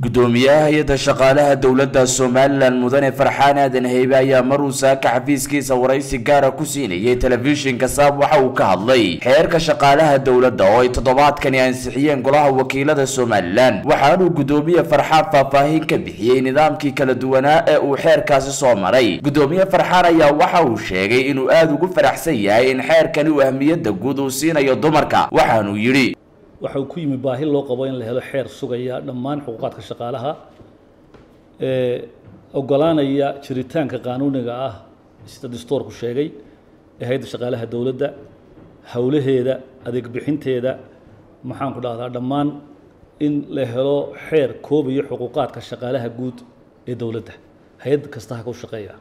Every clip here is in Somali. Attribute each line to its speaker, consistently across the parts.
Speaker 1: gudoomiyaha hay-adda shaqaalaha dowladda somalilan mudane farxaan aadan heybe ayaa maruu saaka xafiiskiisa waraysi gaara ku siinayay telefishinka saab waxa uu ka hadlay xeerka shaqaalaha dowladda oo ay toddobaadkani ansixiyeen golaha wakiilada somalilan waxaanuu gudoomiye farxaan faahfaahin ka bixiyey nidaamkii kala duwanaa ee uu xeerkaasi soo maray gudoomiye farxaan ayaa waxa uu sheegay inuu aada ugu faraxsan yahay in xeerkani uu ahmiyadda guud uu siinayo dumarka waxaanuu yidhi
Speaker 2: waxa uu ku yimi baahi loo qabo in la helo xeer sugaya dhammaan xuquuqaadka shaqaalaha ee ogolaanaya jiritaanka qaanuuniga ah sida dastuurku sheegay ee hay-adda shaqaalaha dowladda howlaheeda adeeg bixinteeda maxaanku dhahdaa dhammaan in la helo xeer koobayo xuquuqaadka shaqaalaha guud ee dowladda hay-ad kasta ha ku shaqeeya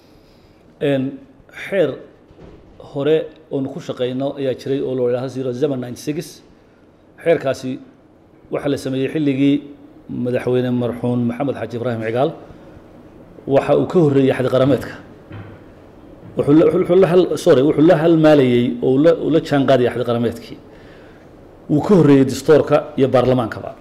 Speaker 2: xeer hore oonu ku shaqeyno ayaa jiray oo loo yidhahdo zero seven ninety six xeerkaasi waxaa la sameeyey xilligii madaxweyne marxuun maxamed xaaji ibraahim cigaal waxa uu ka horreeyey xadiqarameedka sorry wuxuu la halmaalayey oo uu la jaan qaadayay xadiqarameedkii wuu ka horreeyey dastoorka iyo baarlamaankaba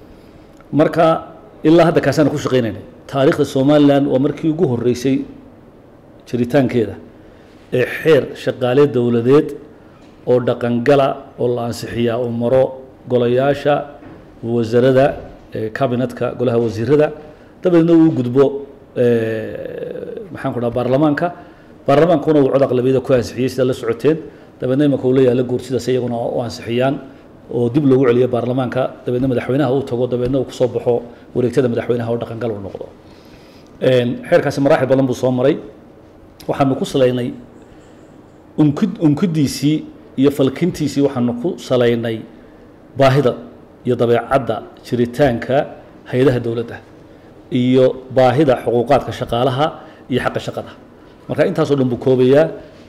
Speaker 2: marka ilaa hadda kaasaana ku shaqeynayna taariikhda somalilan waa markii ugu horreysay jiritaankeeda ee xeer shaqaale dowladeed oo dhaqangala oo la ansixiyaa oo maro golayaasha wasarada cabinetka golaha wasiirada dabadeedna uu gudbo maxaan ku dhaha baarlamaanka baarlamaankuna uu cod aqlabiyada ku ansixiyey sidaa la socoteen dabeedna imanka uu la yaalla guursidaas iyaguna u ansixiyaan oo dib loogu celiyo baarlamaanka dabeedna madaxweynaha uu tago dabeedna uu kusoo baxo wareegtada madaxweynaha oo dhaqangal uu noqdo xeerkaasi maraaxil badan buu soo maray waxaanu ku salaynay unkid unkidiisii iyo falkintiisii waxaanu ku salaynay baahida iyo dabeecadda jiritaanka hay-adaha dowladda iyo baahida xuquuqaadka shaqaalaha iyo xaqa shaqada marka intaasoo dhan buu koobayaa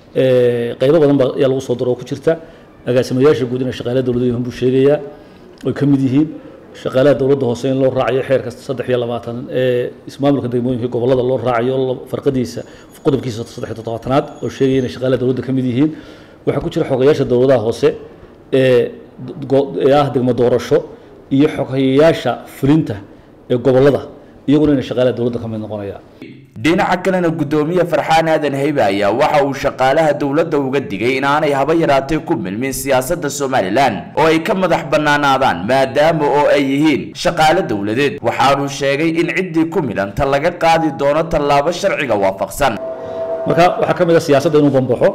Speaker 2: qaybo badan baa ayaa lagu soo daro oo ku jirta agaasimayaasha guud inay shaqaalaha dowladda yihiin buu sheegayaa oy ka mid yihiin shaqaalaha dowladda hoose in loo raacayo xeerka saddex iyo labaatan ee ismaamulka degmooyinka gobollada loo raacayo farqadiisa qodobkiisa saddex iyo toddobaatanaad oo sheegaya inay shaqaalaha dowladda ka mid yihiin waxaa ku jira xogayaasha dowladaha hoose ee ee ah degmo doorasho iyo xogayaasha fulinta ee gobollada iyaguna inay shaqaalaha dowladda ka mid noqonayaan
Speaker 1: dhinaca kalena gudoomiye farxaan aadan heybe ayaa waxa uu shaqaalaha dowladda uga digay inaanay haba yaraatee ku milmin siyaasadda somalilan oo ay ka madax bannaanaadaan maadaama oo ay yihiin shaqaale dowladeed waxaanuu sheegay in ciddii ku milanta laga qaadi doono tallaabo sharciga waafaqsan
Speaker 2: marka waxaa ka mid a siyaasadda inuu bambaxo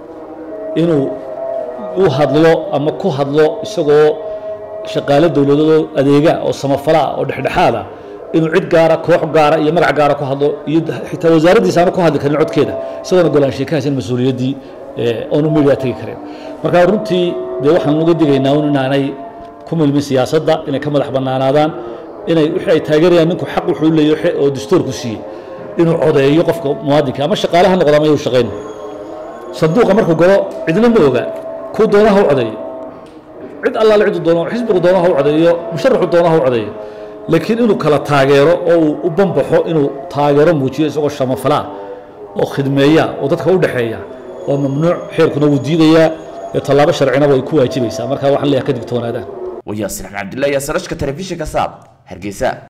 Speaker 2: inuu u hadlo ama ku hadlo isagoo shaqaale dowladadoo adeega oo samafalaa oo dhexdhexaada inuu cid gaara koox gaara iyo magac gaara ku hadlo iyo xitaa wasaaraddiisa aanu ku hadli karin codkeeda isagoona golaanshiye ka haysan mas-uuliyaddii oonu media tegi karin marka runtii dee waxaan uga digaynaa un inaanay ku milmin siyaasadda inay ka madax bannaanaadaan inay wixii ay taageerayaan ninku xaq wuxuu leeyahay oo dastuurku siiyey inuu codeeyo qofka muwaadinka ama shaqaalaha noqdo ama yuu shaqayn sanduuqa markuu galo cidna ma oga kuu doonaha u codeeyo cid allaale ciduu doono xisbigu doonaha u codeeyo musharaxu doonaha u codeeyo laakiin inuu kala taageero oo uu u bambaxo inuu taageero muujiyo isagoo shamafalaa oo khidmeeya oo dadka u dhexeeya waa mamnuuc xeerkuna wuu diidayaa ee tallaabo sharcina way ku waajibaysaa marka waxaan leeyahay ka digtoonaadaan
Speaker 1: wayaasir axmed cabdullahi yaasarashka telefishinka saab hargeysa